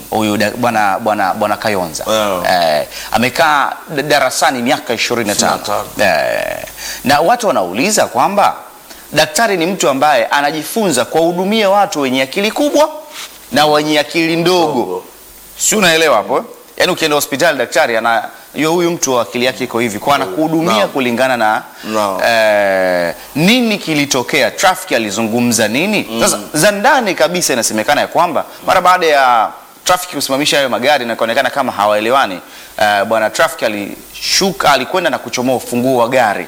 huyu da- bwana bwana bwana Kayonza Yeah. eh, amekaa da- darasani miaka 25 25. eh, na watu wanauliza kwamba daktari ni mtu ambaye anajifunza kuwahudumia watu wenye akili kubwa na wenye akili ndogo Ndogo. si unaelewa hapo eh? yaani ukienda hospitali daktari ana hiyo huyu mtu akili yake iko hivi kwa anakuhudumia Naam. kulingana na Naam. eh, nini kilitokea traffic alizungumza nini sasa za ndani kabisa inasemekana ya kwamba mara baada ya traffic kusimamisha hayo magari na ikaonekana kama hawaelewani eh, bwana traffic alishuka alikwenda na kuchomoa ufunguo wa gari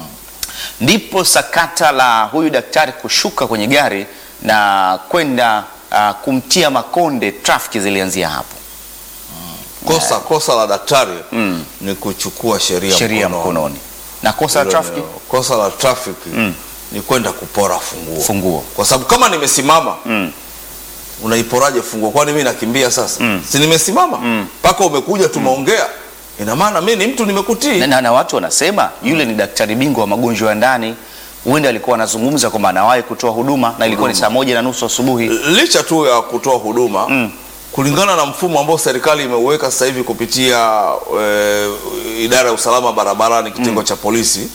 ndipo sakata la huyu daktari kushuka kwenye gari na kwenda uh, kumtia makonde traffic zilianzia hapo kosa kosa la daktari ni kuchukua sheria sheria mkononi. mkononi na kosa la Hilo traffic ndio. kosa la traffic ni kwenda kupora funguo funguo kwa sababu kama nimesimama Mm. unaiporaje funguo kwani mi nakimbia sasa si nimesimama mpaka umekuja tumeongea ina maana mi ni mtu nimekutii na, na, na watu wanasema yule ni daktari bingwa wa magonjwa ya ndani huenda alikuwa anazungumza kwamba anawahi kutoa huduma na ilikuwa ni saa moja na nusu asubuhi licha tu ya kutoa huduma kulingana na mfumo ambao serikali imeuweka sasa hivi kupitia e, idara ya usalama barabarani kitengo cha polisi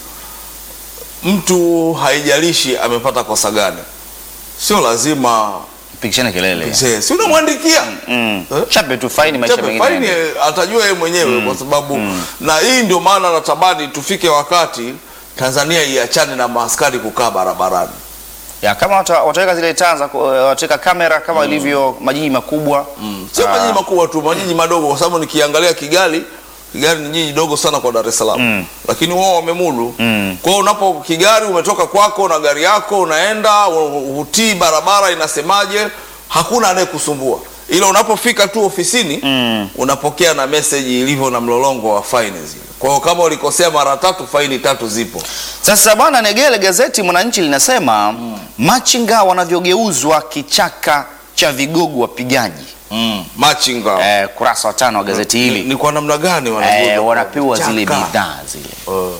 mtu haijalishi amepata kosa gani sio lazima pikishana kelele mzee, si unamwandikia mm. Eh? chape tu faini maisha Chape mengine faini yaendelee. eh, atajua yeye mwenyewe kwa sababu na hii ndio maana natamani tufike wakati Tanzania iachane na maaskari kukaa barabarani ya kama wata- wataweka zile taa za ku- wataweka kamera kama ilivyo majiji makubwa sio Ah. majiji makubwa tu majiji madogo kwa sababu nikiangalia Kigali Kigali ni jiji dogo sana kwa Dar es Salaam lakini wao wamemudu kwa hiyo unapo Kigali umetoka kwako na gari yako unaenda u- hutii barabara inasemaje hakuna anayekusumbua ila unapofika tu ofisini unapokea na message ilivyo na mlolongo wa faini zile kwa hiyo kama ulikosea mara tatu faini tatu zipo Sasa bwana Negele, gazeti Mwananchi linasema machinga wanavyogeuzwa kichaka cha vigogo wapigaji. machinga Eh, kurasa wa tano wa gazeti ni, hili ni kwa namna gani eh, wanageuzwa? wanapewa zile Chaka. bidhaa zile Eh.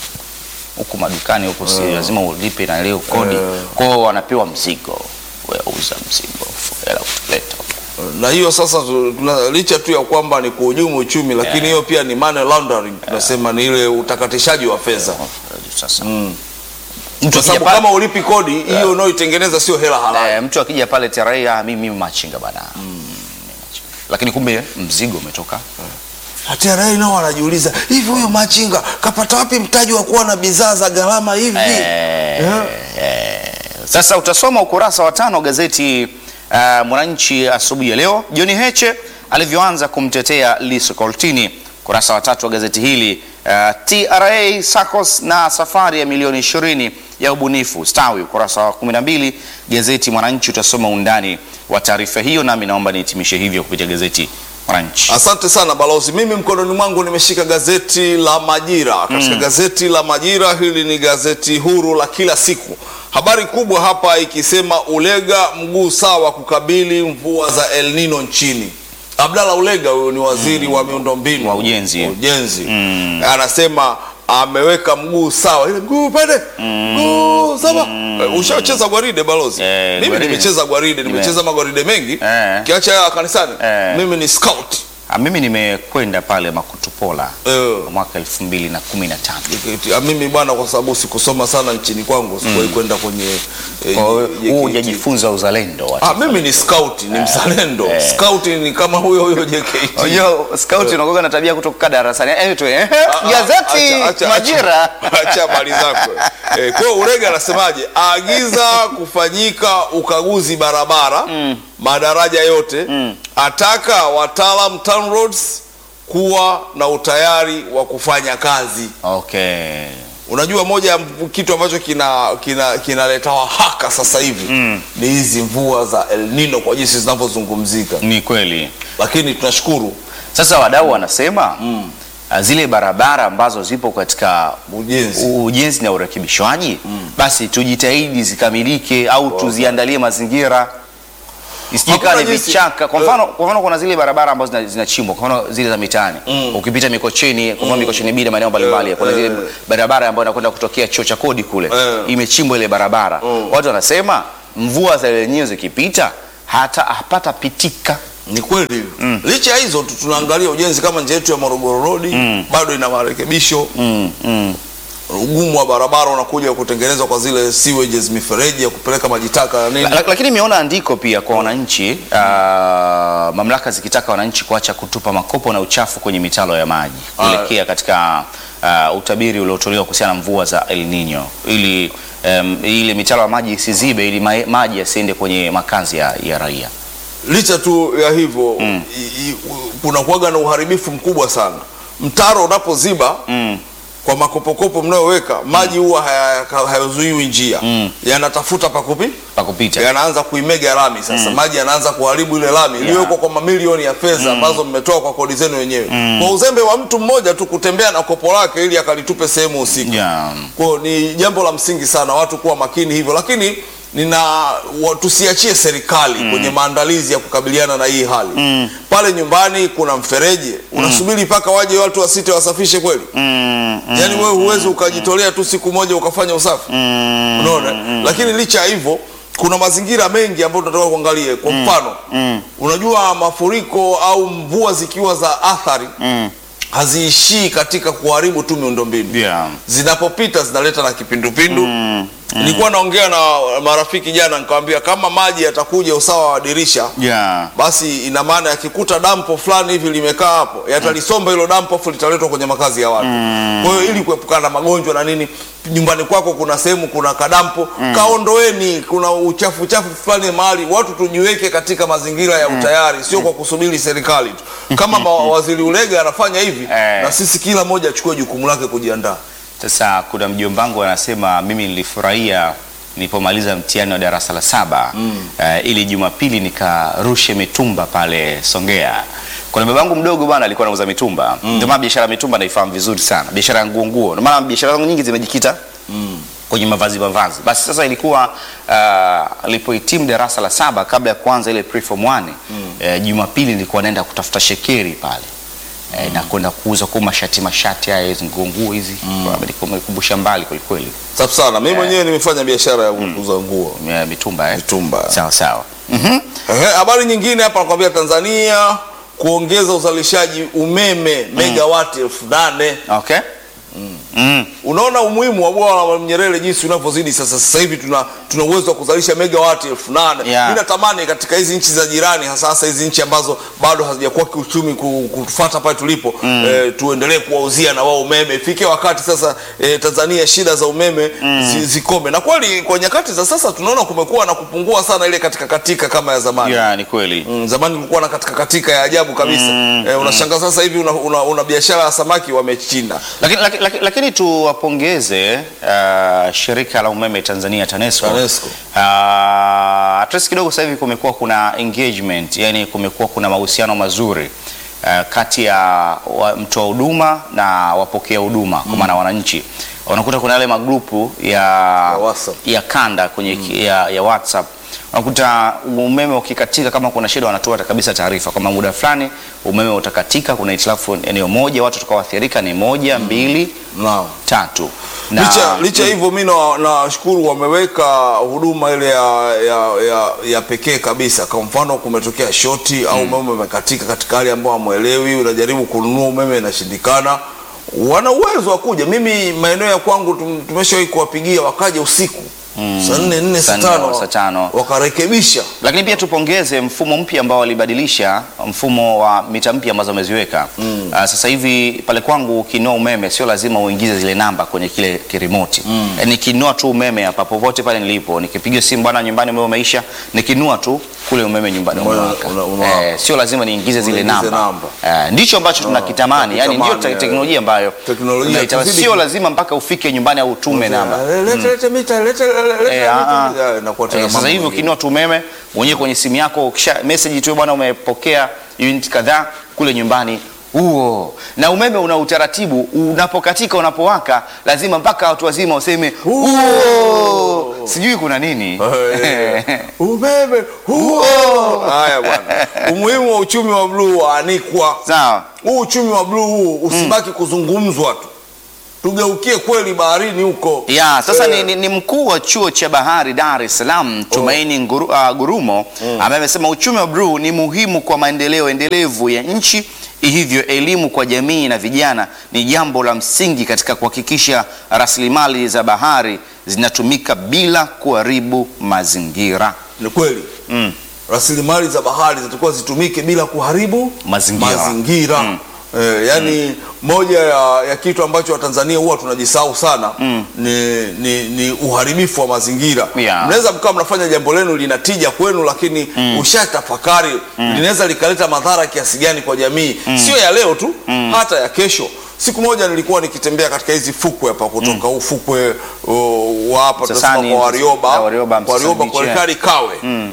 huku madukani huku, si lazima ulipe na leo kodi Eh. kwao, wanapewa mzigo, wewe uza mzigo, hela utaleta huku. na hiyo sasa tu- tuna, licha tu ya kwamba ni kuhujumu uchumi lakini hiyo pia ni money laundering tunasema ni ile utakatishaji wa fedha Sasa kwa mtu akija sababu pale, kama ulipi kodi hiyo unaoitengeneza sio hela halali eh, mtu akija pale TRA, ah, mimi mimi machinga bana, Mimi machinga. lakini kumbe mzigo umetoka TRA nao wanajiuliza hivi huyo machinga kapata wapi mtaji wa kuwa na bidhaa za gharama hivi Eh, Eh. eh. Sasa utasoma ukurasa wa tano gazeti uh, Mwananchi asubuhi ya leo, John Heche alivyoanza kumtetea Lissu Kortini. Ukurasa wa tatu wa gazeti hili uh, TRA SACCOS na safari ya milioni 20 ya ubunifu stawi. Ukurasa wa 12 gazeti Mwananchi utasoma undani wa taarifa hiyo, nami naomba nihitimishe hivyo kupitia gazeti Mwananchi. Asante sana balozi. Mimi mkononi mwangu nimeshika gazeti la Majira. Katika gazeti la Majira, hili ni gazeti huru la kila siku. Habari kubwa hapa ikisema Ulega mguu sawa kukabili mvua za El Nino nchini. Abdalla Ulega huyo ni waziri wa miundombinu Wa ujenzi. wa ujenzi. Anasema ameweka mguu sawa, ile mguu pale mguu sawa. Eh, Ushacheza gwaride balozi? Eh, Mimi gwaride. nimecheza gwaride, nimecheza magwaride mengi. Eh. Kiacha ya kanisani, Eh. mimi ni scout. Ah, mimi nimekwenda pale Makutupola Eh. mwaka 2015. Ah, mimi bwana, kwa sababu sikusoma sana nchini kwangu, sikuwahi kwenda kwenye eh, Kwa hiyo JKT. huu hujajifunza uzalendo wa Ah, mimi ni scout, ni mzalendo. eh. Scout ni kama huyo huyo JKT. Unajua scout unakuwa na tabia kutoka darasani. Eh, tu eh. Ah, ah, Gazeti acha- acha- Majira. acha- Acha habari zako. Eh, kwa hiyo Urega anasemaje? Aagiza kufanyika ukaguzi barabara madaraja yote, ataka wataalam TANROADS kuwa na utayari wa kufanya kazi. Okay. Unajua, moja ya kitu ambacho kina kina kinaleta wahaka sasa hivi ni hizi mvua za El Nino kwa jinsi zinavyozungumzika, Ni kweli. lakini tunashukuru Sasa wadau wanasema ah, zile barabara ambazo zipo katika ujenzi. u- ujenzi na urekebishwaji basi tujitahidi zikamilike au tuziandalie mazingira isijikaa ni Hakuna jinsi. vichaka. Kwa mfano, kwa mfano kuna zile barabara ambazo zina- zinachimbwa, kwa mfano zile za mitaani ukipita Mikocheni, kwa mfano Mikocheni Bida, maeneo mbalimbali, kuna zile barabara ambayo inakwenda kutokea chuo cha kodi kule, Eh. imechimbwa ile barabara. Watu wanasema mvua za lenyewe zikipita hata hapata pitika Ni kweli licha ya hizo tu tunaangalia ujenzi kama njia yetu ya Morogoro Road bado ina marekebisho. Mm, mm. Ugumu wa barabara unakuja kutengenezwa kwa zile sewages, mifereji ya kupeleka maji taka na nini. La- Lakini imeona andiko pia kwa wananchi uh, mamlaka zikitaka wananchi kuacha kutupa makopo na uchafu kwenye mitalo ya maji kuelekea katika uh, utabiri uliotolewa kuhusiana na mvua za El Nino ili um, ile mitalo ya maji isizibe ili ma maji yasiende kwenye makazi ya, ya raia. Licha tu ya hivyo i- i- kuna kuwaga na uharibifu mkubwa sana. Mtaro unapoziba kwa makopokopo mnayoweka maji huwa haya- hayazuiwi njia, yanatafuta pakupi Pa kupita. yanaanza kuimega lami sasa. Maji yanaanza kuharibu ile lami iliyowekwa kwa mamilioni ya fedha ambazo mmetoa kwa kodi zenu wenyewe, kwa uzembe wa mtu mmoja tu kutembea na kopo lake ili akalitupe sehemu husika. Yeah. Kwa hiyo ni jambo la msingi sana watu kuwa makini hivyo, lakini nina wa- tusiachie serikali kwenye maandalizi ya kukabiliana na hii hali. Pale nyumbani kuna mfereji, unasubiri mpaka waje watu wasite wasafishe kweli? Mm, mm. Yaani wewe huwezi ukajitolea tu siku moja ukafanya usafi unaona. Lakini licha ya hivyo kuna mazingira mengi ambayo tunataka kuangalia. Kwa mfano unajua mafuriko au mvua zikiwa za athari haziishii katika kuharibu tu miundombinu Yeah. zinapopita zinaleta na kipindupindu. Nilikuwa naongea na marafiki jana, nikamwambia kama maji yatakuja usawa wa dirisha Yeah. basi ina maana yakikuta dampo fulani hivi limekaa hapo yatalisomba hilo dampo afu litaletwa kwenye makazi ya watu. Kwa hiyo ili kuepukana na magonjwa na nini, nyumbani kwako kuna sehemu kuna kadampo, kaondoeni. Kuna uchafu uchafu fulani mahali, watu tujiweke katika mazingira ya utayari, sio kwa kusubiri serikali tu. Kama ma- waziri Ulega anafanya hivi, Eh. na sisi kila mmoja achukue jukumu lake kujiandaa. Sasa kuna mjombangu anasema mimi nilifurahia nilipomaliza mtihani wa darasa la saba eh, ili Jumapili nikarushe mitumba pale Songea. Kuna babangu mdogo bwana alikuwa anauza mitumba. Ndio maana biashara ya mitumba naifahamu vizuri sana. Biashara ya nguo nguo. Ndio maana biashara zangu nyingi zimejikita kwenye mavazi mavazi. Basi sasa ilikuwa uh, alipohitimu darasa la saba kabla ya kuanza ile preform 1 eh, Jumapili nilikuwa naenda kutafuta shekeri pale. Eh, na kwenda kuuza kwa mashati mashati haya hizi nguo nguo hizi umenikumbusha mbali kweli kweli Safi sana. Mimi mwenyewe nimefanya biashara ya kuuza nguo Eh, mitumba eh? mitumba. sawa sawa Mhm. Ehe, habari nyingine hapa nakwambia, Tanzania kuongeza uzalishaji umeme megawati elfu nane. okay Mm. Unaona umuhimu wa bwawa la Mwalimu Nyerere jinsi unavyozidi sasa. Sasa hivi tuna tuna uwezo wa kuzalisha megawati elfu nane. Yeah. Mimi natamani katika hizi nchi za jirani, hasa hasa hizi nchi ambazo bado hazijakuwa kiuchumi ku- kutufuata pale tulipo eh, tuendelee kuwauzia na wao umeme. Ifike wakati sasa eh, Tanzania shida za umeme zi, zikome. Na kweli kwa nyakati za sasa tunaona kumekuwa na kupungua sana ile katika katika kama ya zamani. yeah, ni kweli Mm, zamani kulikuwa na katika katika ya ajabu kabisa. Eh, unashangaa sasa hivi una, una, una biashara ya samaki wamechinda. lakini, lakini, lakini, lakini tuwapongeze uh, shirika la umeme Tanzania TANESCO, TANESCO. Uh, at least kidogo sasa hivi kumekuwa kuna engagement, yani kumekuwa kuna mahusiano mazuri uh, kati ya wa, mtoa huduma na wapokea huduma kwa maana wananchi unakuta kuna yale magrupu ya, WhatsApp. ya kanda kwenye ki- ya, ya WhatsApp unakuta umeme ukikatika, kama kuna shida wanatoa kabisa taarifa kwamba muda fulani umeme utakatika, kuna hitilafu eneo moja, watu tutakaoathirika ni moja, mbili, Naam. tatu na licha licha hivyo mi na- nashukuru wameweka huduma ile ya, ya, ya, ya pekee kabisa. Kwa mfano kumetokea shoti au umeme umekatika katika hali ambayo hamwelewi, unajaribu kununua umeme inashindikana, wana uwezo wa kuja. Mimi maeneo ya kwangu tum- tumeshawahi kuwapigia wakaja usiku saa nne nne Saa saa nne, tano saa tano. wakarekebisha. lakini pia tupongeze mfumo mpya ambao walibadilisha mfumo wa mita mpya ambazo wameziweka. Mm. sasa hivi pale kwangu ukinua umeme sio lazima uingize zile namba kwenye kile kirimoti. Mm. nikinua tu umeme hapa popote pale nilipo, nikipiga simu bwana, nyumbani umeme umeisha, nikinua tu kule umeme nyumbani Umeme umewaka. una- unawaka. Eh, sio lazima niingize zile Uingize namba. namba. Eh, ndicho ambacho tunakitamani, yani ndio tunakitamani, te- teknolojia ambayo Teknolojia, tunaitaka. tuzidi sio ku- lazima mpaka ufike nyumbani au utume namba. Lete lete mita lete lete Eh, ah, ah. lete. Inakuwa tena Eh, sasa mambo hivi mengine. ukinua tu umeme mwenyewe kwenye simu yako, ukisha message tu bwana, umepokea unit kadhaa kule nyumbani huo. Na umeme una utaratibu, unapokatika unapowaka, lazima mpaka watu wazima useme huo. Sijui kuna nini Eh, umeme huo. Haya bwana, umuhimu wa uchumi wa bluu waanikwa. sawa. Huu uchumi wa bluu huu usibaki kuzungumzwa tu, tugeukie kweli baharini huko. Ya, sasa Eh, ni, ni, ni mkuu wa chuo cha bahari Dar es Salaam Tumaini Nguru, uh, Gurumo ambaye amesema uchumi wa bluu ni muhimu kwa maendeleo endelevu ya nchi, hivyo elimu kwa jamii na vijana ni jambo la msingi katika kuhakikisha rasilimali za bahari zinatumika bila kuharibu mazingira. ni kweli Mm. rasilimali za bahari zitakuwa zitumike bila kuharibu Mazingira. mazingira. Mm. Eh, yani moja ya, ya kitu ambacho Watanzania huwa tunajisahau sana ni, ni, ni uharibifu wa mazingira. Yeah. Mnaweza mkawa mnafanya jambo lenu lina tija kwenu, lakini ushatafakari linaweza likaleta madhara kiasi gani kwa jamii, sio ya leo tu, hata ya kesho. Siku moja nilikuwa nikitembea katika hizi fukwe hapa kutoka huu fukwe uh, wa hapa tunasema Msasani, kwa Warioba, ya Warioba, kwa Warioba Msasani kwa Beach, Rikari Kawe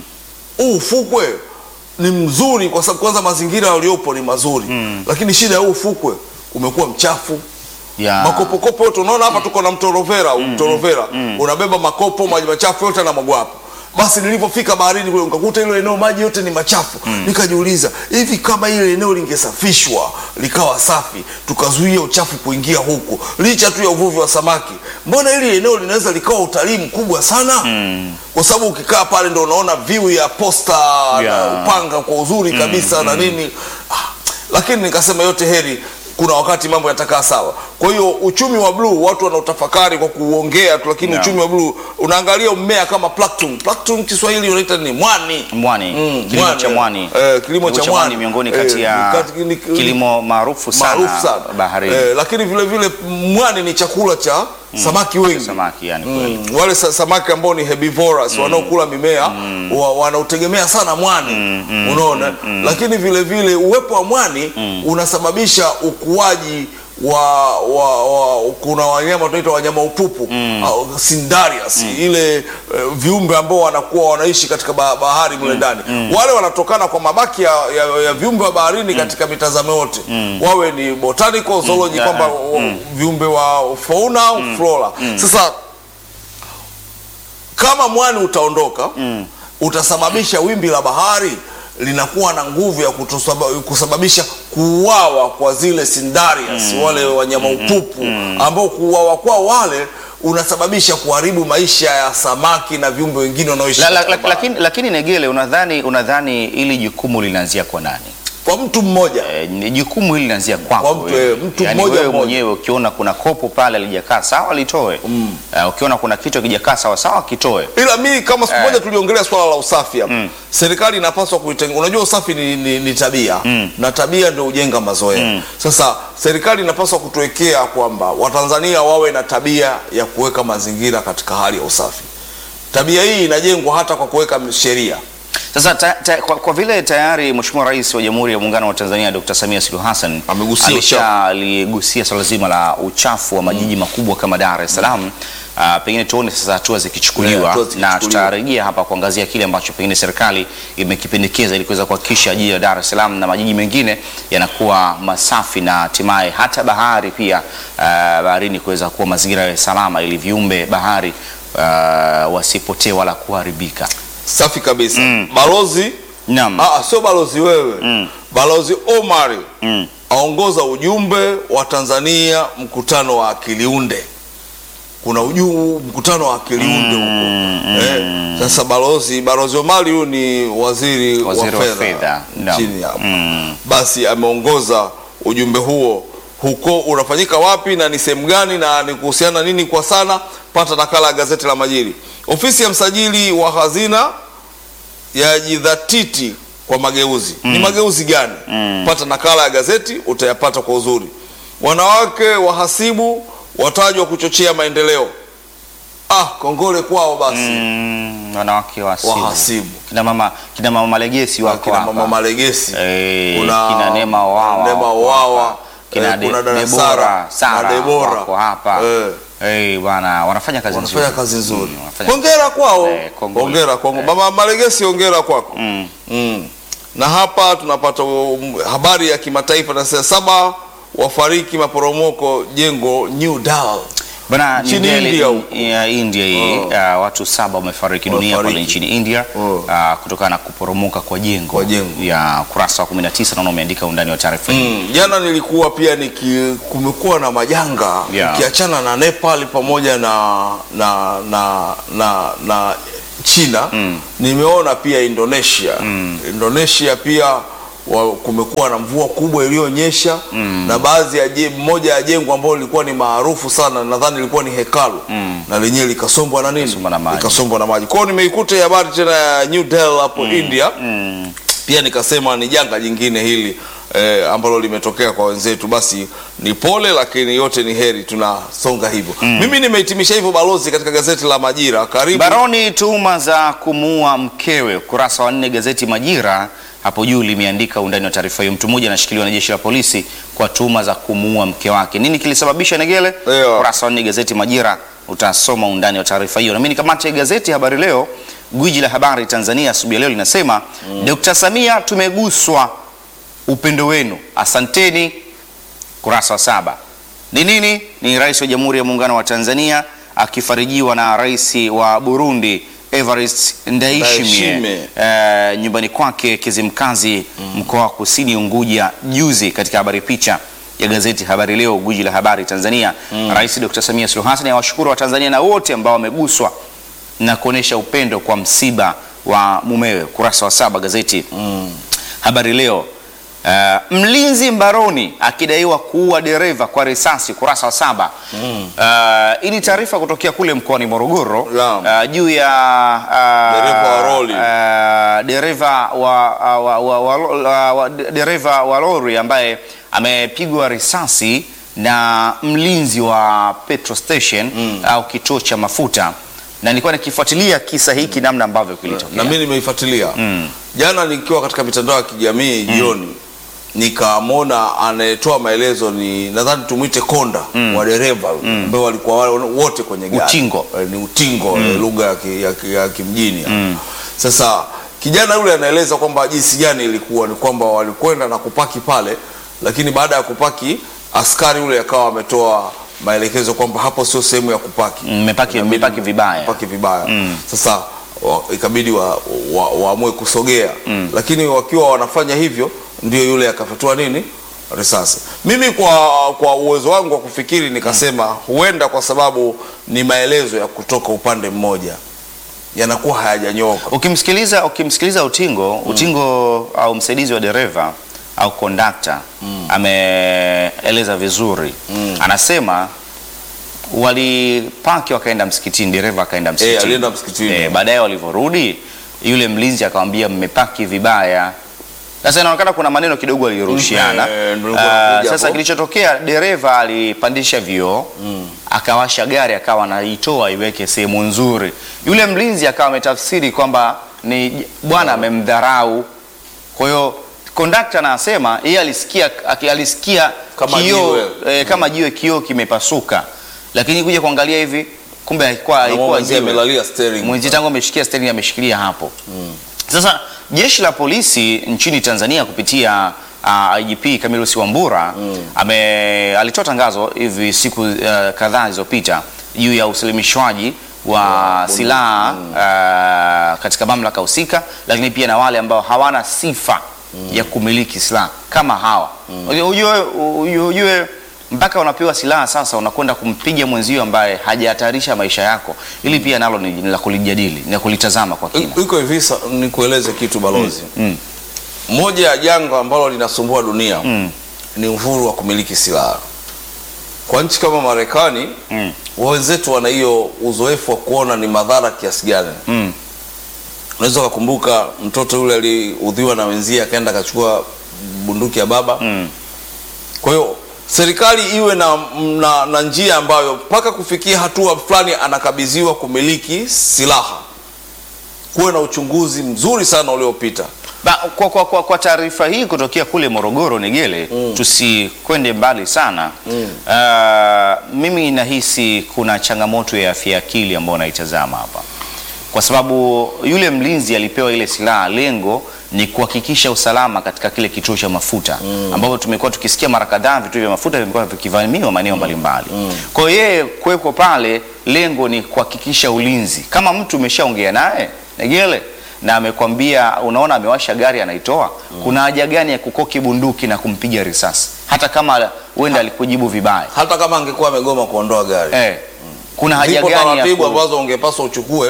huu ufukwe ni mzuri kwa sababu kwanza mazingira yaliyopo ni mazuri lakini shida ya huu ufukwe umekuwa mchafu Ya. makopokopo yote unaona hapa tuko na mtorovera mtorovera unabeba makopo maji machafu yote na magwapo basi nilipofika baharini kule nikakuta hilo eneo maji yote ni machafu nikajiuliza hivi kama ile eneo lingesafishwa likawa safi tukazuia uchafu kuingia huku licha tu ya uvuvi wa samaki mbona hili eneo linaweza likawa utalii mkubwa sana kwa sababu ukikaa pale ndo unaona view ya posta na Yeah. upanga kwa uzuri kabisa na nini ah, lakini nikasema yote heri kuna wakati mambo yatakaa sawa kwa hiyo uchumi wa bluu watu wanaotafakari kwa kuongea tu lakini Yeah. uchumi wa bluu unaangalia mmea kama plankton plankton kiswahili unaita nini mwani Mwani, Mm, kilimo mwani, cha mwani. eh, kilimo cha mwani. miongoni Eh, kati ya kati- ni- kilimo maarufu sana, maarufu sana baharini. Eh, lakini vile vile mwani ni chakula cha samaki wengi Samaki yani kweli. Mm, wale sa- samaki ambao ni herbivorous wanaokula mimea wa, wanaotegemea sana mwani unaona lakini vile vile uwepo wa mwani unasababisha ukuaji wa, wa, wa kuna wanyama tunaita wanyama upupu au Cnidarius ile eh, viumbe ambao wanakuwa wanaishi katika ba- bahari mle ndani wale wanatokana kwa mabaki ya, ya, ya viumbe wa baharini katika mitazamo yote wawe ni botanical zoology Mm. kwamba Yeah. wa- viumbe wa fauna au flora sasa kama mwani utaondoka utasababisha wimbi la bahari linakuwa na nguvu ya kutosaba- kusababisha kuuawa kwa zile Cnidarius wale wanyama upupu ambao kuuawa kwao wale unasababisha kuharibu maisha ya samaki na viumbe wengine wanaoishi La, la, katika la, bahari. lakini, lakini Negele, unadhani unadhani ili jukumu linaanzia kwa nani? kwa mtu mmoja E, ni jukumu hili linaanzia kwako Kwa mtu, wewe. eh, mtu Yaani mmoja wewe mmoja. mwenyewe ukiona kuna kopo pale alijakaa sawa litoe. mm. ukiona kuna kitu kijakaa sawa sawa kitoe. ila mi kama siku Eh. moja tuliongelea swala la usafi hapa serikali inapaswa kuitenga unajua usafi ni, ni, ni tabia na tabia ndio hujenga mazoea sasa serikali inapaswa kutuwekea kwamba watanzania wawe na tabia ya kuweka mazingira katika hali ya usafi tabia hii inajengwa hata kwa kuweka sheria Sasa ta, ta, kwa, kwa vile tayari Mheshimiwa Rais wa Jamhuri ya Muungano wa Tanzania Dr. Samia Suluhu Hassan Amegusia ameshaligusia swala zima la uchafu wa majiji makubwa kama Dar es Salaam. Uh, pengine tuone sasa hatua zikichukuliwa Yeah, hatua na zikichukuliwa. tutarejea hapa kuangazia kile ambacho pengine serikali imekipendekeza ili kuweza kuhakikisha jiji la Dar es Salaam na majiji mengine yanakuwa masafi na hatimaye hata bahari pia uh, baharini kuweza kuwa mazingira ya salama ili viumbe bahari uh, wasipotee wala kuharibika. safi kabisa balozi Naam. Ah, sio balozi wewe balozi Omari aongoza ujumbe wa Tanzania mkutano wa Akiliunde kuna uju, mkutano wa Akiliunde huko eh, sasa balozi balozi Omari huyu ni waziri, Waziri wa wa fedha. fedha Naam. nchini hapa basi ameongoza ujumbe huo huko unafanyika wapi na ni sehemu gani na ni kuhusiana nini kwa sana pata nakala ya gazeti la Majiri ofisi ya msajili wa hazina yajidhatiti kwa mageuzi ni mageuzi gani pata nakala ya gazeti utayapata kwa uzuri wanawake wahasibu watajwa kuchochea maendeleo ah kongole kwao basi Mm, wanawake wahasibu. wahasibu Kina mama kina mama malegesi wako kina hapa. mama malegesi Eh, kuna kina Neema Wawa Neema wako Wawa hapa. Kina eh, De- kuna dada Debora, Sara Sara na Debora wako hapa. eh, Eh, bwana wanafanya kazi wanafanya nzuri. kazi nzuri Mm, wanafanya- hongera kwao Eh, kongole. hongera kwao mama malegesi hongera kwako Mm. Mm. Na hapa tunapata um, habari ya kimataifa na saa saba wafariki maporomoko jengo New Dal. Bana, Nchini New Delhi, India huko. ya India hii uh, watu saba wamefariki dunia Wamefariki. pale nchini India Oh. uh, kutokana na kuporomoka kwa jengo Kwa jengo. ya kurasa wa 19 naona umeandika undani wa taarifa hii. Mm, jana nilikuwa pia niki kumekuwa na majanga Yeah. ukiachana na Nepal pamoja na na na na, na China nimeona pia Indonesia Indonesia pia wa, kumekuwa na mvua kubwa iliyonyesha na baadhi ya je- moja ya jengo ambalo lilikuwa ni maarufu sana nadhani lilikuwa ni hekalu na lenyewe likasombwa na nini Likasombwa na maji. likasombwa na maji. Kwa hiyo nimeikuta hii habari tena ya New Delhi hapo India pia nikasema ni janga jingine hili eh, ambalo limetokea kwa wenzetu, basi ni pole, lakini yote ni heri, tunasonga hivyo. Mimi nimehitimisha hivyo balozi, katika gazeti la Majira. Karibu Baroni tuhuma za kumuua mkewe. Ukurasa wa nne gazeti Majira hapo juu limeandika undani wa taarifa hiyo. Mtu mmoja anashikiliwa na jeshi la polisi kwa tuhuma za kumuua mke wake. Nini kilisababisha Negele? Ndio. Ukurasa wa nne gazeti Majira utasoma undani wa taarifa hiyo. Na mimi nikamate gazeti Habari Leo, gwiji la habari Tanzania, asubuhi ya leo linasema Dr. Samia, tumeguswa upendo wenu, asanteni. Kurasa wa saba ni nini? Ni rais wa Jamhuri ya Muungano wa Tanzania akifarijiwa na rais wa Burundi Evariste Ndayishimiye Ndayishimiye. eh, nyumbani kwake Kizimkazi mkoa wa Kusini Unguja juzi. Katika habari picha ya gazeti Habari Leo, gwiji la habari Tanzania, Rais Dr. Samia Suluhu Hassan awashukuru wa Tanzania na wote ambao wameguswa na kuonesha upendo kwa msiba wa mumewe. Kurasa wa saba gazeti Habari Leo. Uh, mlinzi mbaroni akidaiwa kuua dereva kwa risasi. Kurasa wa saba. Uh, hii ni taarifa kutokea kule mkoani Morogoro Naam. uh, juu ya uh, Dereva wa lori. uh, dereva wa, wa, wa, wa, wa, wa, wa, dereva wa lori ambaye amepigwa risasi na mlinzi wa petrol station au kituo cha mafuta, na nilikuwa nikifuatilia kisa hiki namna ambavyo kilitokea. na mimi nimeifuatilia jana nikiwa katika mitandao ya kijamii jioni, nikamwona anayetoa maelezo ni nadhani tumwite konda wa dereva ambao walikuwa wale wote kwenye gari Utingo. Eh, ni utingo eh, lugha ya, ki, ya, ki, ya kimjini hapo. Sasa kijana yule anaeleza kwamba jinsi gani ilikuwa ni kwamba walikwenda na kupaki pale, lakini baada ya kupaki askari yule akawa ametoa maelekezo kwamba hapo sio sehemu ya kupaki Mmepaki- Inabidi mmepaki vibaya. kupaki vibaya. Sasa wa, ikabidi waamue wa, waamue kusogea lakini wakiwa wanafanya hivyo ndio yule akafatua nini risasi. Mimi kwa kwa uwezo wangu wa kufikiri nikasema huenda kwa sababu ni maelezo ya kutoka upande mmoja yanakuwa hayajanyoka. Ukimsikiliza ukimsikiliza Utingo Utingo au msaidizi wa dereva au kondakta ameeleza vizuri. Anasema walipaki wakaenda msikitini, dereva akaenda msikitini. alienda msikitini. Eh, baadaye walivyorudi yule mlinzi akamwambia mmepaki vibaya. Sasa inaonekana kuna maneno kidogo alirushiana. Eh, ndio nilikuwa Ah, nakuja sasa hapo. kilichotokea dereva alipandisha vioo akawasha gari akawa anaitoa iweke sehemu nzuri. Yule mlinzi akawa ametafsiri kwamba ni bwana amemdharau. Kwa hiyo kondakta anasema yeye alisikia aki- alisikia Kama kioo jiwe. eh, kama jiwe kioo kimepasuka, lakini kuja kuangalia hivi kumbe haikuwa Na haikuwa mwenzie jiwe. amelalia steering. Mwenzi tangu ameshikia steering ameshikilia hapo. Sasa jeshi la polisi nchini Tanzania kupitia uh, IGP Camillus Wambura ame alitoa tangazo hivi siku uh, kadhaa zilizopita juu ya usalimishwaji wa silaha uh, katika mamlaka husika, lakini pia na wale ambao hawana sifa ya kumiliki silaha kama hawa. Ujue, ujue, ujue mpaka unapewa silaha sasa, unakwenda kumpiga mwenzio ambaye hajahatarisha maisha yako. Ili pia nalo ni ni la kulijadili, ni la kulitazama kwa kina. Iko hivi sa- nikueleze kitu balozi. Moja ya janga ambalo linasumbua dunia ni uhuru wa kumiliki silaha. Kwa nchi kama Marekani Mm. wenzetu wana hiyo uzoefu wa kuona ni madhara kiasi gani. Mm. Unaweza ukakumbuka mtoto yule aliudhiwa na wenzie akaenda akachukua bunduki ya baba. Mm. Kwa hiyo serikali iwe na, na, na njia ambayo mpaka kufikia hatua fulani anakabidhiwa kumiliki silaha, kuwe na uchunguzi mzuri sana uliopita. Ba, kwa, kwa, kwa, kwa taarifa hii kutokea kule Morogoro Negele, tusikwende mbali sana uh, mimi nahisi kuna changamoto ya afya ya akili ambayo naitazama hapa. kwa sababu yule mlinzi alipewa ile silaha, lengo ni kuhakikisha usalama katika kile kituo cha mafuta ambapo tumekuwa tukisikia mara kadhaa vituo vya mafuta vimekuwa vikivamiwa maeneo mbalimbali. Kwa hiyo yeye kuwepo pale, lengo ni kuhakikisha ulinzi. Kama mtu umeshaongea naye Negele na amekwambia, unaona amewasha gari anaitoa, kuna haja gani ya kukoki bunduki na kumpiga risasi, hata kama huenda alikujibu vibaya hata kama angekuwa amegoma kuondoa gari eh, kuna haja zipo gani ya taratibu ku... ambazo ungepaswa uchukue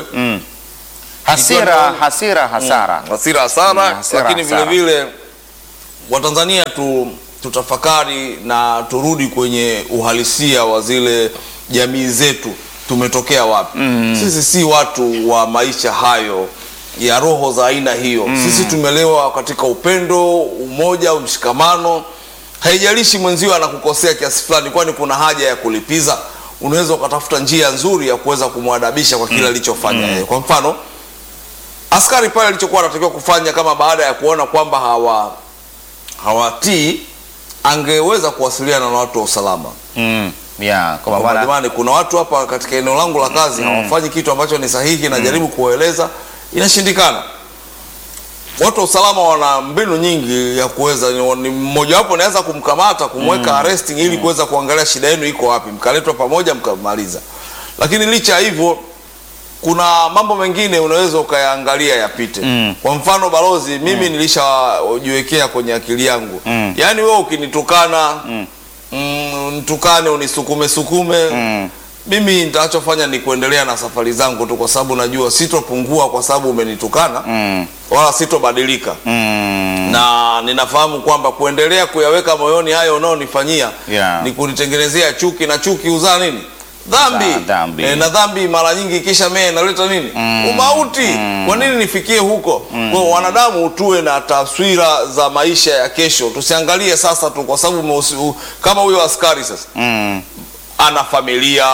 hasira, Ikiwa- hasira, hasara hasira hasara, Mm, hasira, lakini vile hasara. vile Watanzania tu, tutafakari na turudi kwenye uhalisia wa zile jamii zetu, tumetokea wapi? Sisi si watu wa maisha hayo ya roho za aina hiyo. Sisi tumelewa katika upendo, umoja, mshikamano. Haijalishi mwenzio anakukosea kiasi fulani, kwani kuna haja ya kulipiza. Unaweza ukatafuta njia nzuri ya kuweza kumwadabisha kwa kile alichofanya yeye. Kwa mfano askari pale alichokuwa anatakiwa kufanya kama baada ya kuona kwamba hawa hawatii angeweza kuwasiliana na watu wa usalama mm. yeah, kwa kwamba maana jamani kuna watu hapa katika eneo langu la kazi hawafanyi kitu ambacho ni sahihi najaribu kuwaeleza inashindikana watu wa usalama wana mbinu nyingi ya kuweza ni ni mmojawapo naweza kumkamata kumweka arresting ili kuweza kuangalia shida yenu iko wapi mkaletwa pamoja mkamaliza lakini licha ya hivyo kuna mambo mengine unaweza ukayaangalia yapite Mm. kwa mfano balozi mimi nilishajiwekea kwenye akili yangu Mm. yaani wewe ukinitukana Mm. mm, nitukane unisukume sukume Mm. mimi nitachofanya ni kuendelea na safari zangu tu kwa sababu najua sitopungua kwa sababu umenitukana mm. wala sitobadilika Mm. na ninafahamu kwamba kuendelea kuyaweka moyoni hayo unaonifanyia Yeah. ni kunitengenezea chuki na chuki huzaa nini dhambi, Za- dhambi. Eh, na dhambi mara nyingi kisha mee inaleta nini umauti kwa nini nifikie huko kwa hiyo wanadamu tuwe na taswira za maisha ya kesho tusiangalie sasa tu kwa sababu umeusi- u- kama huyo askari sasa Mm. ana familia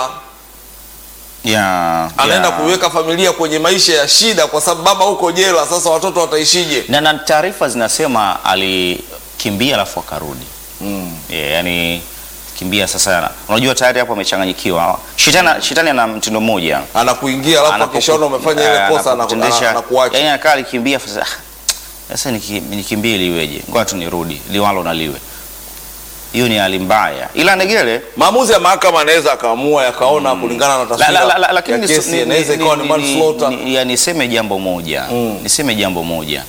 Yeah, anaenda yeah. kuiweka familia kwenye maisha ya shida kwa sababu baba huko jela sasa watoto wataishije na, na taarifa zinasema alikimbia alafu akarudi mm. yeah, yani kimbia sasa unajua tayari hapo amechanganyikiwa shetani, shetani ana mtindo mmoja anakuingia alafu Anapoku- akishaona umefanya ile eh, kosa anaku- anakutendesha- ana- anakuacha yani anakaa alikimbia sasa ah, sasa niki- nikimbie liweje ngoja tu nirudi liwalo na liwe hiyo ni hali mbaya ila negele maamuzi ya mahakama anaweza akaamua yakaona kulingana na la, taswira la, la, la, lakini ya niso- kesi ni- inaweza ni- ikawa ni ni- manslaughter ni- ya niseme jambo moja Mm. niseme jambo moja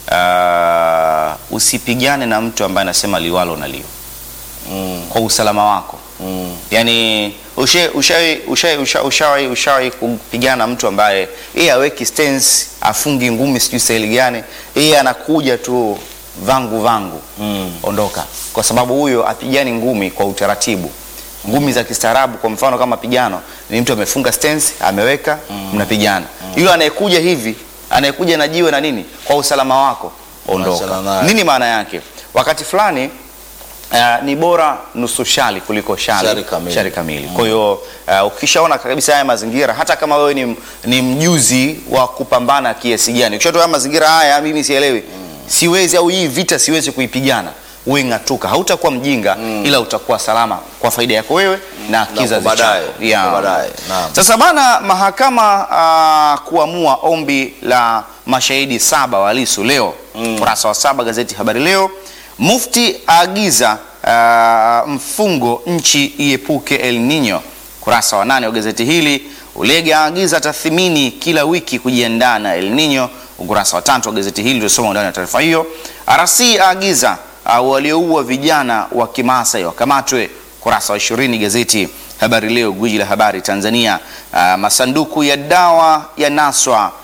uh, usipigane na mtu ambaye anasema liwalo na liwe Mm, kwa usalama wako mm, yani ushawahi ushawahi ushawahi ushawahi ushawahi kupigana na mtu ambaye yeye aweki stance afungi ngumi sijui staili gani yeye anakuja tu vangu vangu mm. ondoka kwa sababu huyo apigani ngumi kwa utaratibu ngumi za kistaarabu kwa mfano kama pigano ni mtu amefunga stance ameweka mnapigana yule anayekuja hivi anayekuja na jiwe na nini kwa usalama wako ondoka Achana naye. nini maana yake wakati fulani Uh, ni bora nusu shali kuliko shali, Shari kamili. shari kamili. Kwa hiyo uh, ukishaona kabisa haya mazingira, hata kama wewe ni, ni mjuzi wa kupambana kiasi gani, ukishatoa haya mazingira haya, mimi sielewi, siwezi au hii vita siwezi kuipigana, wewe ng'atuka, hautakuwa mjinga ila utakuwa salama kwa faida yako wewe na kizazi kwa baadaye, chako. Yeah. kwa baadaye, naam. Sasa bana, mahakama uh, kuamua ombi la mashahidi saba wa Lissu leo ukurasa wa saba gazeti Habari Leo. Mufti aagiza uh, mfungo nchi iepuke El Nino, ukurasa wa nane wa gazeti hili. Ulega aagiza tathmini kila wiki kujiandaa na El Nino, ukurasa wa tatu wa gazeti hili tulisoma ndani ya taarifa hiyo. RC aagiza uh, walioua vijana wa Kimasai wakamatwe, ukurasa wa ishirini gazeti Habari Leo, gwiji la habari Tanzania. Uh, masanduku ya dawa ya naswa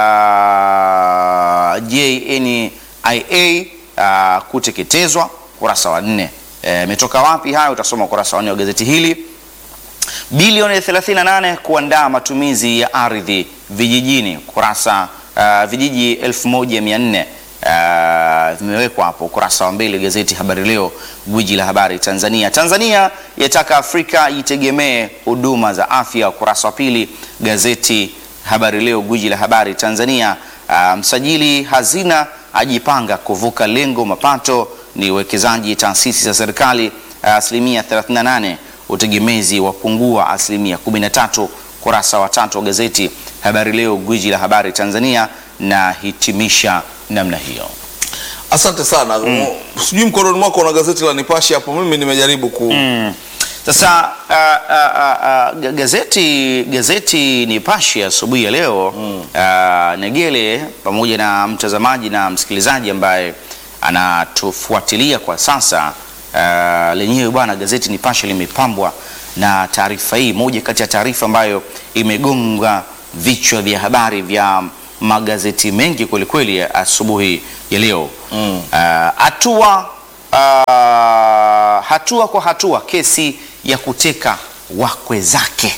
uh, JNIA uh, kuteketezwa, ukurasa wa nne. Imetoka wapi hayo? Utasoma ukurasa wa nne wa gazeti hili. Bilioni 38 kuandaa matumizi ya ardhi vijijini, kurasa uh, vijiji 1400 uh, vimewekwa hapo ukurasa wa mbele gazeti Habari Leo, gwiji la habari Tanzania. Tanzania yataka Afrika itegemee huduma za afya, ukurasa wa pili gazeti Habari Leo, gwiji la habari Tanzania. Uh, msajili hazina ajipanga kuvuka lengo mapato ni uwekezaji taasisi za serikali asilimia 38 utegemezi wapungua asilimia 13 kurasa wa tatu wa gazeti Habari Leo, gwiji la habari Tanzania, na hitimisha namna hiyo. Asante sana. Sijui mkononi mwako na gazeti la Nipashe hapo, mimi nimejaribu ku Sasa uh, uh, uh, gazeti gazeti Nipashe asubuhi ya leo uh, Negele pamoja na mtazamaji na msikilizaji ambaye anatufuatilia kwa sasa uh, lenyewe bwana, gazeti Nipashe limepambwa na taarifa hii, moja kati ya taarifa ambayo imegonga vichwa vya habari vya magazeti mengi kwelikweli ya asubuhi ya leo hatua uh, hatua kwa hatua kesi ya kuteka wakwe zake.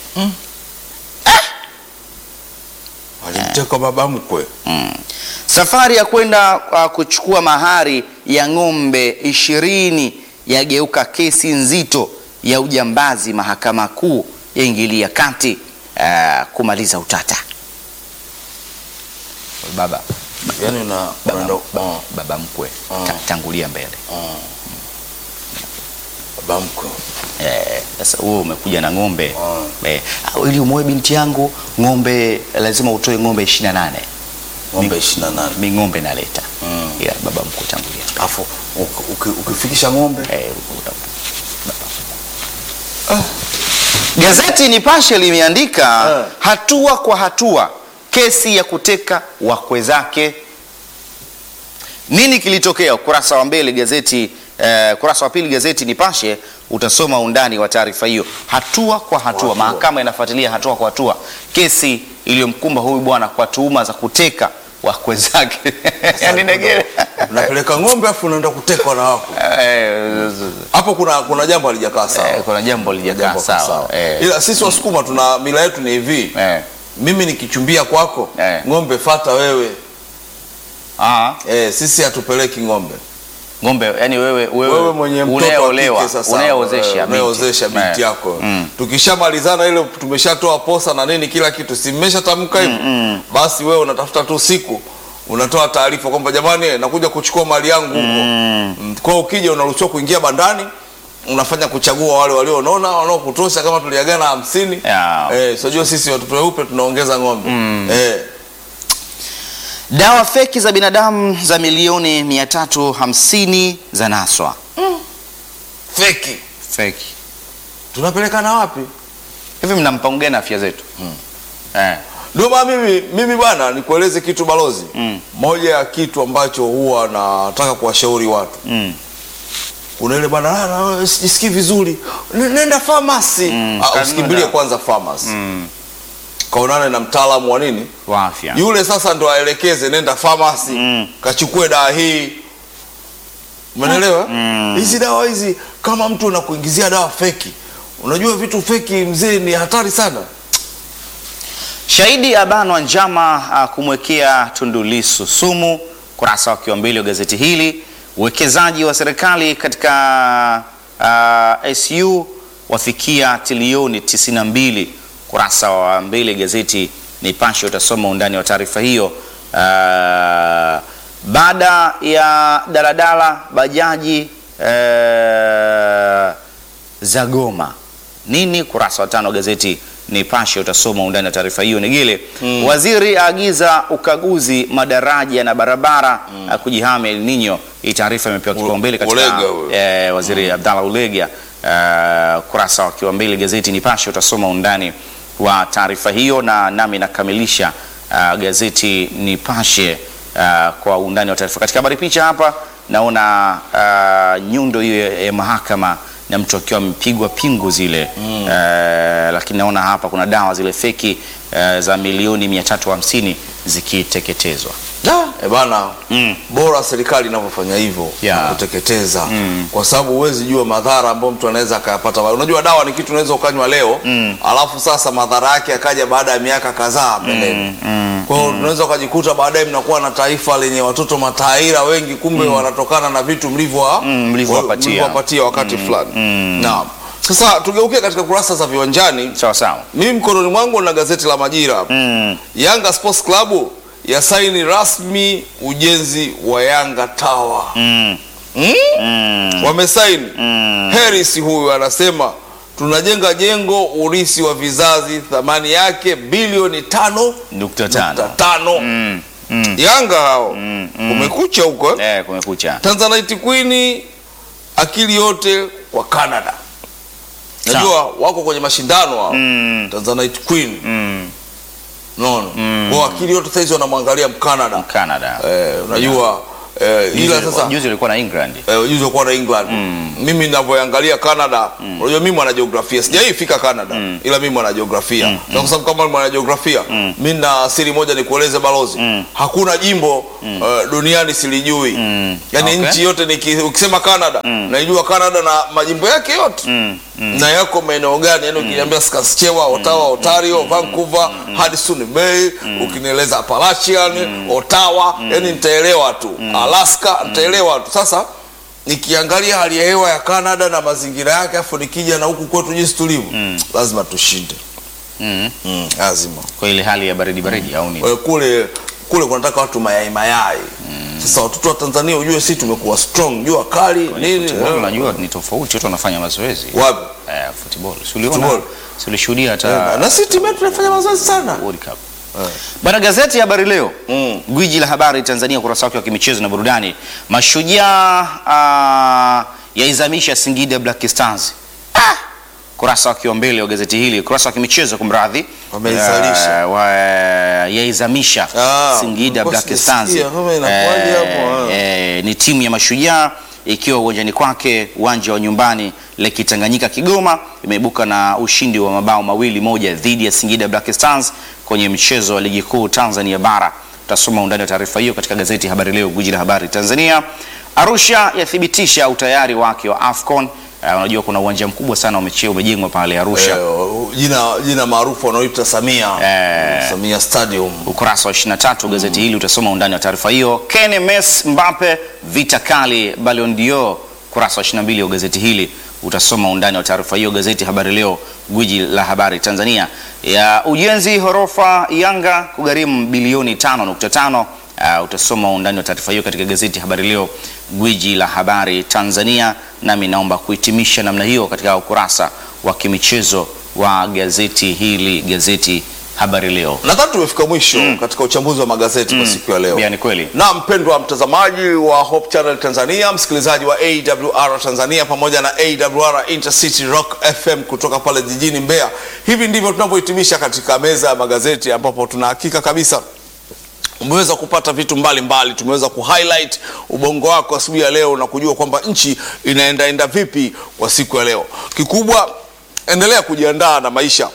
alimteka baba mkwe. Safari ya kwenda uh, kuchukua mahari ya ng'ombe ishirini yageuka kesi nzito ya ujambazi. Mahakama Kuu yaingilia kati uh, kumaliza utata. Baba, Yaani una baba, unaenda- baba, oh, baba mkwe Oh. ta- tangulia mbele. baba mkwe. Eh, Sasa wewe umekuja na ng'ombe Oh. eh, ah, ili umoe binti yangu ng'ombe, lazima utoe ng'ombe 28 Ng'ombe 28. mi ng'ombe naleta Mm. ila baba mkuu tangulia Alafu uki- uki- ukifikisha ng'ombe Eh, uta- Gazeti Nipashe limeandika Eh. hatua kwa hatua kesi ya kuteka wakwe zake. Nini kilitokea? Ukurasa wa mbele gazeti eh, ukurasa wa pili gazeti Nipashe utasoma undani wa taarifa hiyo, hatua kwa hatua. hatua. Mahakama inafuatilia hatua kwa hatua kesi iliyomkumba huyu bwana kwa tuhuma za kuteka wakwe zake. Yaani Negere unapeleka ng'ombe afu unaenda kutekwa na wako Eh, hapo, kuna kuna jambo halijakaa sawa. eh, kuna jambo lijakaa Jambo kaa sawa. Eh, Ila sisi Wasukuma tuna mila yetu ni hivi, eh. mimi nikichumbia kwako Eh. ng'ombe fata wewe. Ah, Eh, sisi hatupeleki ng'ombe. ng'ombe yani wewe wewe, Wewe mwenye mtoto wa unayeolewa kike sasa, unayeozesha eh, binti. unayeozesha binti Eh. yako. Mm. Tukishamalizana ile tumeshatoa posa na nini kila kitu, si mmeshatamka hivyo, basi wewe unatafuta tu siku unatoa taarifa kwamba jamani, eh, nakuja kuchukua mali yangu huko. Mm. Kwa hiyo ukija unaruhusiwa kuingia bandani unafanya kuchagua wale walionona wanaokutosha, kama tuliagana hamsini Ya. eh, sijua sisi watoto weupe tunaongeza ng'ombe eh, Dawa feki za binadamu za milioni 350 za naswa. feki Feki. tunapelekana wapi? Hivi mnampa mgeni afya zetu? Eh. Ndio maana mimi mimi bwana nikueleze kitu balozi. Mm. Moja ya kitu ambacho huwa nataka kuwashauri watu. Mm. Kuna ile bwana "Ah, na sijisikii vizuri. N- Nenda pharmacy. Mm, Ah, kanunua usikimbilie dawa. kwanza pharmacy. Mm. Kaonane na mtaalamu wa nini? Wa afya. Yule sasa ndo aelekeze nenda pharmacy. Mm. Kachukue dawa hii. Umeelewa? Mm. Hizi dawa hizi kama mtu anakuingizia dawa feki. Unajua vitu feki mzee ni hatari sana. Shahidi abanwa njama ah, kumwekea Tundu Lissu sumu. Kurasa wa kiwa mbili wa gazeti hili. Uwekezaji wa serikali katika uh, SU wafikia trilioni 92. Kurasa wa mbili gazeti Nipashe utasoma undani wa taarifa hiyo. Uh, baada ya daladala bajaji uh, za Goma nini? Kurasa wa tano wa gazeti Nipashe utasoma undani wa taarifa hiyo. Negele waziri aagiza ukaguzi madaraja na barabara mm. kujihami El Nino. Hii taarifa imepewa kipaumbele katika Ulega huyo. eh, waziri Abdallah Ulega. Eh, kurasa wa kiwa mbili gazeti Nipashe utasoma undani wa taarifa hiyo, na nami nakamilisha uh, gazeti Nipashe uh, kwa undani wa taarifa. Katika habari picha hapa naona uh, nyundo hiyo ya, ya mahakama na mtu akiwa amepigwa pingu zile mm. lakini naona hapa kuna dawa zile feki uh, za milioni 350 zikiteketezwa. E bana Mm. bora serikali inavyofanya hivyo Yeah. na kuteketeza Mm. kwa sababu huwezi jua madhara ambayo mtu anaweza akayapata. Unajua dawa ni kitu unaweza ukanywa leo Mm. alafu sasa madhara yake akaja baada ya miaka kadhaa mbeleni. mm, Kwa hiyo unaweza ukajikuta baadaye mnakuwa na taifa lenye watoto mataira wengi, kumbe wanatokana na vitu mlivyowa- Mm, mlivyowapatia. mlivyowapatia wakati fulani. mm. Naam. Sasa tugeukie katika kurasa za viwanjani. Sawa sawa. Mimi mkononi mwangu na gazeti la Majira hapa. Mm. Yanga Sports Club yasaini rasmi ujenzi wa Yanga Tower. Mm. Hmm? Mm. Wamesaini. Mm. Harris huyu anasema tunajenga jengo urisi wa vizazi, thamani yake bilioni tano nukta nukta tano tano. Mm, mm, Yanga hao mm, mm. umekucha huko eh? Eh, kumekucha Tanzanite Queen akili yote kwa Canada. Najua wako kwenye mashindano hao. Mm, Tanzanite Queen. mm, Unaona? Kwa akili yote saizi wanamwangalia Mkanada. Canada Eh, unajua eh, ila Juzi- sasa juzi ulikuwa na England eh, juzi walikuwa na England. Mimi ninavyoangalia Canada, unajua mimi mwana jiografia. Sijawahi fika Canada ila mimi mwana jiografia. Na kwa sababu kama mwana jiografia, mimi na siri moja nikueleze balozi. Hakuna jimbo eh, duniani silijui. Yaani Okay. nchi yote niki, ukisema Canada, naijua Canada na majimbo yake yote. Mm, Na yako maeneo gani? Yaani ukiniambia Saskatchewan, Ottawa, Ontario, Vancouver, Hudson Bay, ukinieleza Appalachian, Ottawa, yaani nitaelewa tu. Alaska nitaelewa tu. Sasa nikiangalia hali ya hewa ya Canada na mazingira yake afu nikija na huku kwetu jinsi tulivyo, lazima tushinde. mm. Mm, lazima. kwa ile hali ya baridi baridi au nini Kwa hiyo kule kule kunataka watu mayai mayai. Sasa watoto wa Tanzania ujue sisi tumekuwa strong, jua kali nini? Football unajua ni tofauti watu wanafanya mazoezi Wapi? eh, football si uliona Football. si ulishuhudia hata Na sisi timu yetu tunafanya mazoezi sana. World Cup Bwana, gazeti ya Habari Leo, Mm. gwiji la habari Tanzania, ukurasa wake wa kimichezo na burudani. Mashujaa ah, yaizamisha Singida Black Stars. Ah! Kurasa wake wa mbele wa gazeti hili, ukurasa wa kimichezo, kumradhi, Wameizalisha. Ah, wa- yaizamisha Ah, Singida nilikuwa Black Stars. sijasikia, kama inakuwaje Eh, hapo, ah. eh, ni timu ya Mashujaa ikiwa uwanjani kwake uwanja wa nyumbani Lake Tanganyika Kigoma, imeibuka na ushindi wa mabao mawili moja dhidi ya Singida Black Stars kwenye mchezo wa ligi kuu Tanzania bara. Utasoma undani wa taarifa hiyo katika gazeti Habari Leo, gwiji la habari Tanzania. Arusha yathibitisha utayari wake wa AFCON. Uh, unajua kuna uwanja mkubwa sana umeche- umejengwa pale Arusha. Eh, jina jina maarufu wanaoita Samia Eh. Samia Stadium. ukurasa wa 23 gazeti hili utasoma undani wa taarifa hiyo. Ken Mes Mbappe vita kali Ballon d'Or, ukurasa wa 22 wa gazeti hili utasoma undani wa taarifa hiyo. Gazeti Habari Leo, gwiji la habari Tanzania. Ya ujenzi horofa Yanga kugharimu bilioni 5.5. Uh, utasoma undani wa taarifa hiyo katika gazeti Habari Leo, gwiji la habari Tanzania. Nami naomba kuhitimisha namna hiyo katika ukurasa wa kimichezo wa gazeti hili, gazeti Habari Leo. Nadhani tumefika mwisho katika uchambuzi wa magazeti kwa siku ya leo. Pia ni kweli. Na mpendwa mtazamaji wa Hope Channel Tanzania, msikilizaji wa AWR Tanzania pamoja na AWR Intercity Rock FM kutoka pale jijini Mbeya, hivi ndivyo tunavyohitimisha katika meza ya magazeti, ambapo tuna hakika kabisa umeweza kupata vitu mbalimbali mbali. Tumeweza kuhighlight ubongo wako asubuhi ya leo na kujua kwamba nchi inaendaenda vipi kwa siku ya leo. Kikubwa, endelea kujiandaa na maisha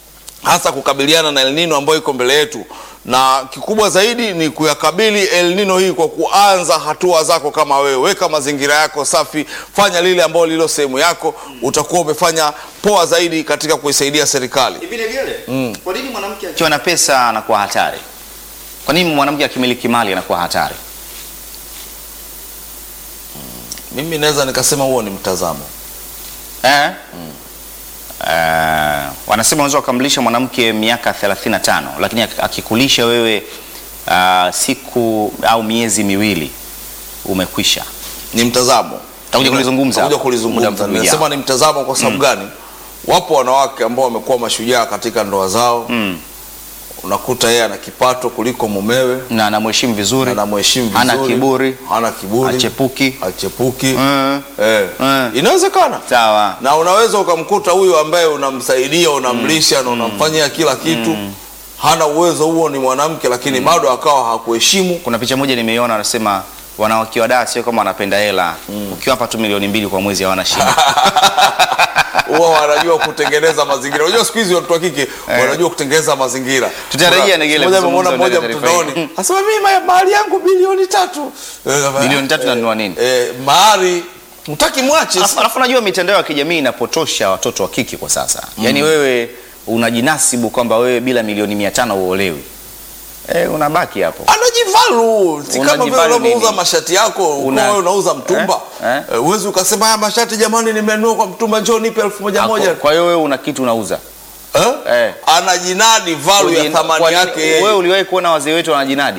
hasa kukabiliana na El Nino ambayo iko mbele yetu, na kikubwa zaidi ni kuyakabili El Nino hii kwa kuanza hatua zako. Kama wewe weka mazingira yako safi, fanya lile ambalo lilo sehemu yako, utakuwa umefanya poa zaidi katika kuisaidia serikali. Vile vile. Kwa nini mwanamke akiwa na pesa anakuwa hatari? Kwa nini mwanamke akimiliki mali anakuwa hatari? Mimi naweza nikasema huo ni mtazamo. Eh? Eh, wanasema unaweza ukamlisha mwanamke miaka 35 lakini ak- akikulisha wewe ah, siku au miezi miwili umekwisha. ni mtazamo Tutakuja kulizungumza Tutakuja muda kulizungumza. mfupi Nimesema ni mtazamo kwa sababu gani? Wapo wanawake ambao wamekuwa mashujaa katika ndoa zao. Mm. Unakuta yeye ana kipato kuliko mumewe, Na anamheshimu vizuri. anamheshimu Hana vizuri, kiburi. hana kiburi, Achepuki. achepuki. Mm. Eh. Mm. Inawezekana Sawa. na unaweza ukamkuta huyo ambaye unamsaidia unamlisha na unamfanyia kila kitu hana uwezo huo, ni mwanamke lakini bado akawa hakuheshimu. Kuna picha moja nimeiona anasema wanawake wa daa sio kama wanapenda hela. Ukiwapa tu milioni mbili kwa mwezi hawana shida. huwa wanajua kutengeneza mazingira. Unajua siku hizi watoto wa kike wanajua kutengeneza mazingira. Tutarejea Kuna- Negele siku moja kuzungumza nimeona mmoja ndani ya taarifa mtandaoni asema mimi ma- mahari yangu bilioni tatu. Eh, Bilioni tatu nanunua nini? Eh, mahari mtaki mwache. Alafu alafu unajua mitandao ya kijamii inapotosha watoto wa kike kwa sasa. Yaani wewe unajinasibu kwamba wewe bila milioni mia tano uolewi. Eh, unabaki hapo. Anajivalu si kama vile Unajivalu unavyouza nini? mashati yako Una- Una, wewe unauza mtumba Eh? Eh? Eh, uwezi ukasema haya mashati jamani, nimenunua kwa mtumba, njoo nipe elfu moja Ako- moja. Kwa hiyo wewe una kitu unauza. Eh? Eh. Anajinadi value ya Ujin- thamani kwa nini- yake yeye. Wewe uliwahi kuona wazee wetu wanajinadi?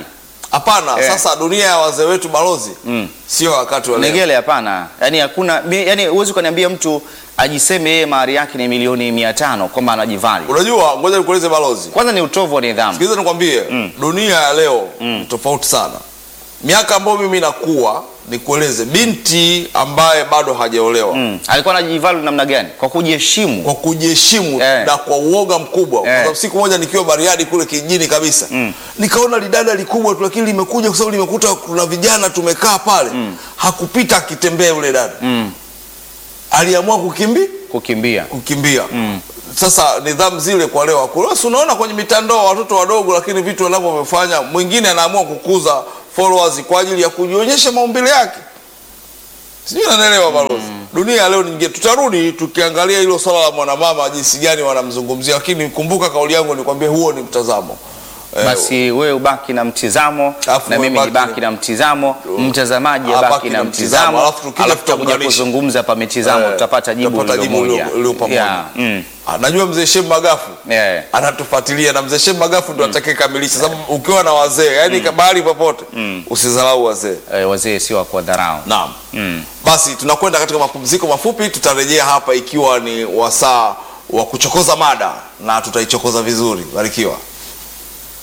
hapana Eh. sasa dunia ya wazee wetu balozi sio wakati wa leo Negele hapana, yani hakuna, mi- yani huwezi ukaniambia mtu ajiseme yeye mahari yake ni milioni mia tano kwamba anajivali. unajua ngoja nikueleze balozi Kwanza ni utovu wa nidhamu. sikiliza nikwambie dunia ya leo ni tofauti sana miaka ambayo mimi nakuwa nikueleze binti ambaye bado hajaolewa Mm. Alikuwa anajivali namna gani? Kwa kujiheshimu. kwa kujiheshimu Eh. na kwa uoga mkubwa kwa Eh. sababu siku moja nikiwa Bariadi kule kijijini kabisa nikaona lidada likubwa tu lakini limekuja kwa sababu limekuta kuna vijana tumekaa pale hakupita akitembea yule dada aliamua kukimbi Kukimbia. kukimbia sasa nidhamu zile kwa leo hakuna Si unaona kwenye mitandao watoto wadogo lakini vitu wanavyofanya mwingine anaamua kukuza followers kwa ajili ya kujionyesha maumbile yake sijui nanaelewa balozi dunia ya leo nyingine tutarudi tukiangalia hilo swala la mwanamama jinsi gani wanamzungumzia lakini kumbuka kauli yangu nikwambie huo ni mtazamo Eh, Basi wewe ubaki na mtizamo Alafu na wewe mimi baki nibaki na- na mtizamo, mmtazamaji Abaki abaki na na mtizamo, mtizamo, alafu tukija alafu tutakuja tutaunganisha. kuzungumza pa mitizamo, eh, tutapata jibu tutapata lilo moja. lilo pamoja. Yeah, mm. Ah, najua mzee Shem Magafu Yeah. anatufuatilia na mzee Shem Magafu ndo atakayekamilisha sababu ukiwa na wazee yani bahali popote usidharau wazee Eh, wazee sio wa kuwadharau. naam Mm. basi tunakwenda katika mapumziko mafupi tutarejea hapa ikiwa ni wasaa wa kuchokoza mada na tutaichokoza vizuri barikiwa